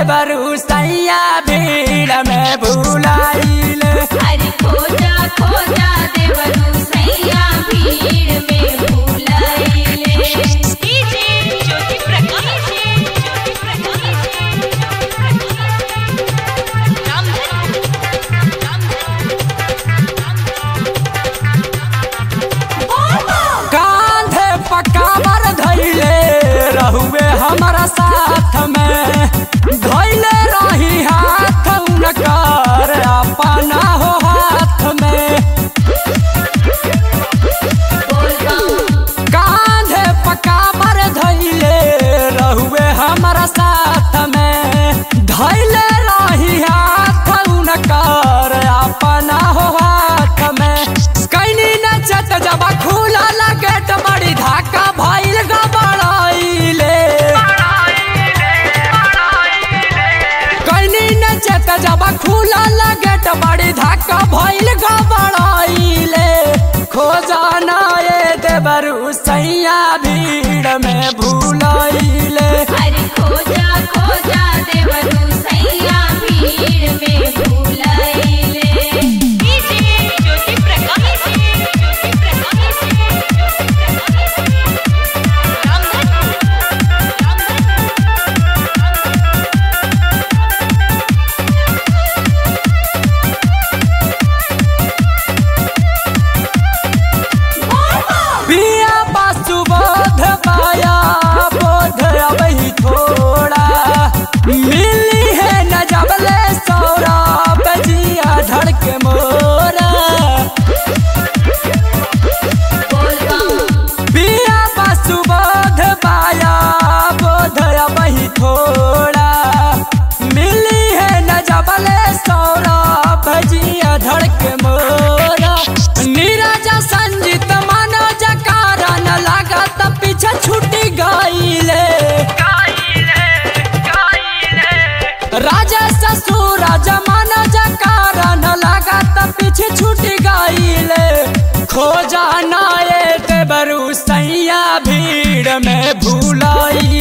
देवरू सैया भीड़ में भूलाइले अरे खोजा खोजा देवरू सैया भीड़ में भूलाइले डीजे ज्योति प्रकाश ज्योति प्रकाश कांधे पकावर धैले रहुए हमारा साथ में धैले रही हाथ उनकर अपना हो हाथ में कांधे पकावर धैले रहुए हमारा साथ में धैले रही हाथ उनकर अपना हो हाथ में कैनी नचत जब खुला लगेट बड़ी धाका भइल गबड़ाइले कैनी नचत जब खुला लगेट बड़ी धाका भइल गबड़ाइले खोजाना ये देवरू सैया भीड़ में भूलाइले अरे खोजा खोजा देवरू सैया भीड़ में भूलाइले डीजे ज्योति प्रकाश ज्योति प्रकाश पिया बासु बोध पाया बोध अब ही थोड़ा मिली है न जबले सौरा बजिया धड़के मोरा पिया बासु बोध पाया बोध अब ही थोड़ा मिली है न जबले सौरा बजिया धड़के मोरा नीरज संजीत मनोज कारण लागत पीछे छुटी गईले राजा ससुर मनोज कारण लागत पीछे छुटी गईले खोजा नाये देवरू सैया भीड़ में भूलाई